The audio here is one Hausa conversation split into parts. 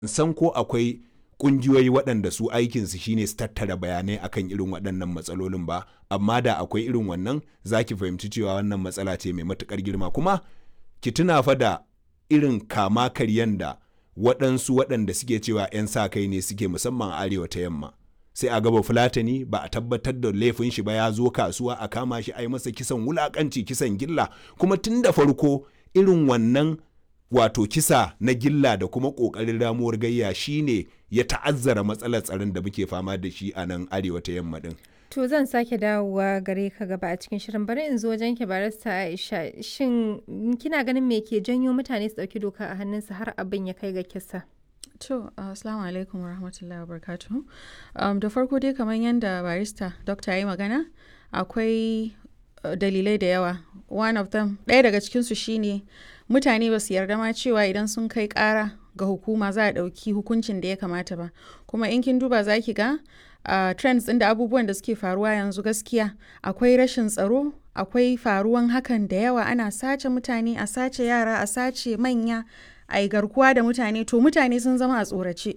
san ko akwai kungiyoyi waɗanda su aikinsu shine su tattara bayanai akan irin waɗannan matsalolin ba amma da akwai irin wannan za ki fahimci cewa wannan matsala ce mai matuƙar girma kuma ki tuna fa da irin kama karyan da waɗansu waɗanda suke cewa 'yan sa kai ne suke musamman arewa ta yamma sai a gaba fulatani ba a tabbatar da laifin shi ba ya zo kasuwa a kama shi a yi masa kisan wulakanci kisan gilla kuma tun da farko irin wannan wato kisa na gilla da kuma ƙoƙarin ramuwar gayya shine ya ta'azzara matsalar tsaron da muke fama da shi a nan arewa ta yamma din. To zan sake dawowa gare ka gaba a cikin shirin bari in zo wajen ki barista Aisha shin kina ganin me ke janyo mutane su dauki doka a hannunsu har abin ya kai ga kisa? To, assalamu alaikum wa rahmatullahi wa barakatuhu. Um, da farko dai kamar yadda barista dokta ya yi magana akwai uh, dalilai da yawa. One of them, ɗaya daga cikinsu shine mutane ba su yarda ma cewa idan sun kai ƙara ga hukuma za a ɗauki hukuncin da ya kamata ba. Kuma in kin duba za ki ga uh, trends ɗin da abubuwan da suke faruwa yanzu gaskiya akwai rashin tsaro akwai faruwan hakan da yawa ana sace mutane a sace yara a sace manya a yi garkuwa da mutane to mutane sun zama a tsorace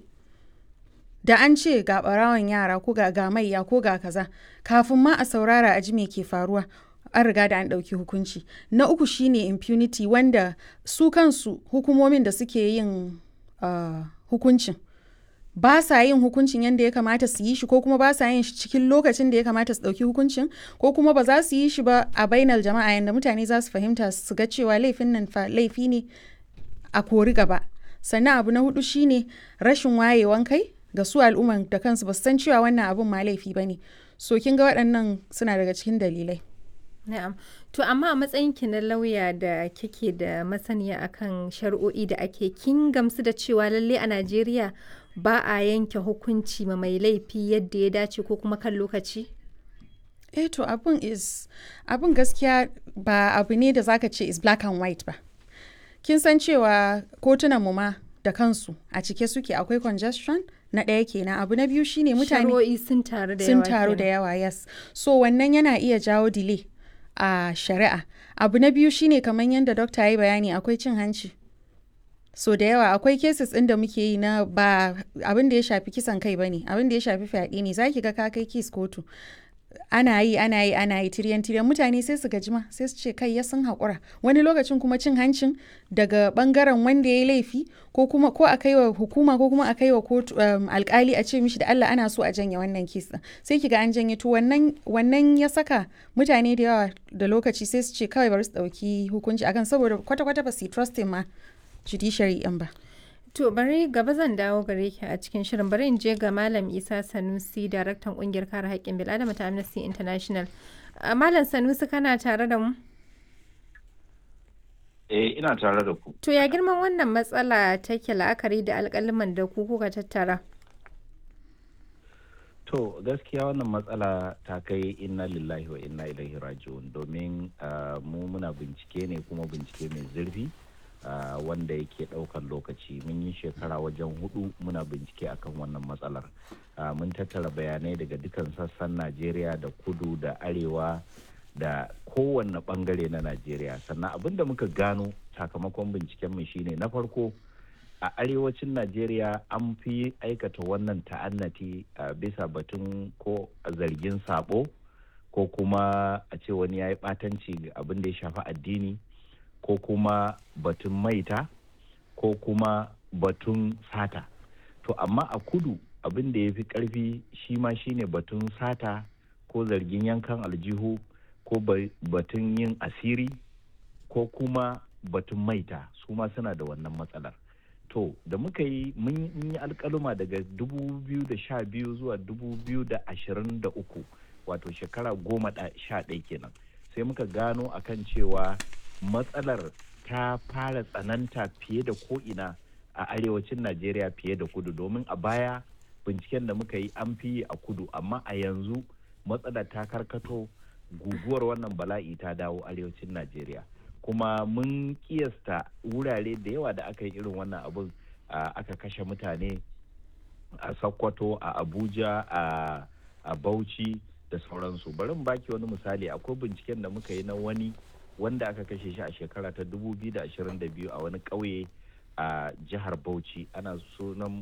da an ce ga ɓarawan yara ko ga gamayya ko ga kaza kafin ma a saurara a ji me ke faruwa an riga da an ɗauki hukunci na uku shine impunity wanda su kansu hukumomin da suke yin uh, hukuncin ba sa yin hukuncin yadda ya kamata su yi shi ko kuma ba sa yin shi cikin lokacin da ya kamata su ɗauki hukuncin ko kuma ba za su yi shi ba a bainar jama'a yadda mutane za su fahimta su ga cewa laifin nan fa laifi ne a kori gaba sannan abu na hudu shine rashin wayewan kai ga su al'umman da kansu ba su san cewa wannan abun ma laifi ba ne so kin ga waɗannan suna daga cikin dalilai Na'am. To amma a matsayin ki na lauya da kike da masaniya akan shari'o'i da ake kin gamsu da cewa lalle a Najeriya ba a yanke hukunci ma mai laifi yadda ya dace ko kuma kan lokaci? eh to abun is abun gaskiya ba abu ne da zaka ce is black and white ba kin san cewa kotunan mu ma da kansu a cike suke akwai congestion na ɗaya kenan abu na biyu shine mutane Shari'o'i sun taru da sun yawa. taru da kenan. yawa yes so wannan yana iya jawo delay a shari'a abu na biyu shine kamar yadda dokta ya yi bayani akwai cin hanci so da yawa akwai cases ɗin da muke yi na ba abin da ya shafi kisan kai bane abin da ya shafi fyaɗe ne zaki ga ka kai kes kotu ana yi ana yi ana yi tiryan tiryan mutane sai su gajima sai su ce kai ya sun haƙura wani lokacin kuma cin hancin daga bangaren wanda ya yi laifi ko kuma ko a kai wa hukuma ko kuma a kai wa kotu um, alkali a ce mishi da Allah ana so a janye wannan kes din sai kiga an janye to wannan wannan ya saka mutane da yawa da lokaci sai su ce kawai bari su dauki hukunci akan saboda kwata kwata ba su yi trusting ma judiciary din ba To bari gaba zan dawo gare ki a cikin shirin bari in je ga Malam Isa Sanusi daraktan kungiyar kare haƙƙin bil'adama ta Amnesty International. A Malam Sanusi kana tare da mu? Eh, ina tare da ku. To ya girman wannan matsala take la'akari da alƙaliman da ku kuka tattara? To, gaskiya wannan matsala ta kai inna lillahi wa inna ilaihi raji'un domin ah, mu muna bincike ne kuma bincike mai zurfi ah, wanda yake ɗaukan lokaci. Mun yi shekara wajen hudu muna bincike akan wannan matsalar. Ah, mun tattara bayanai daga dukan sassan Najeriya da kudu da arewa da kowanne bangare na Najeriya. Sannan abin da muka gano sakamakon bincikenmu shine na farko a arewacin Najeriya an fi aikata wannan ta'annati a bisa batun ko zargin sabo ko kuma a ce wani ya yi ɓatanci ga abin da ya shafi addini ko kuma batun maita ko kuma batun sata. To amma a kudu abin da ya fi ƙarfi shi ma shine batun sata ko zargin yankan aljihu ko ba- batun yin asiri ko kuma batun maita su ma suna da wannan matsalar. To da muka yi mun yi- mun yi alkaluma daga 2012 zuwa 2023 wato shekara goma da sha ɗaya kenan sai muka gano akan cewa matsalar ta fara tsananta fiye da ko'ina a arewacin Najeriya fiye da kudu domin a baya binciken da muka yi an fi yi a kudu amma a yanzu matsalar ta karkato guguwar wannan bala'i ta dawo arewacin Najeriya. kuma mun kiyasta wurare da yawa da aka yi irin wannan abin a, aka kashe mutane a sokoto a abuja a, a bauchi da sauransu bari in baki wani misali akwai binciken da muka yi na wani wanda aka kashe shi a shekara ta 2022 a wani ƙauye a jihar bauchi ana sunan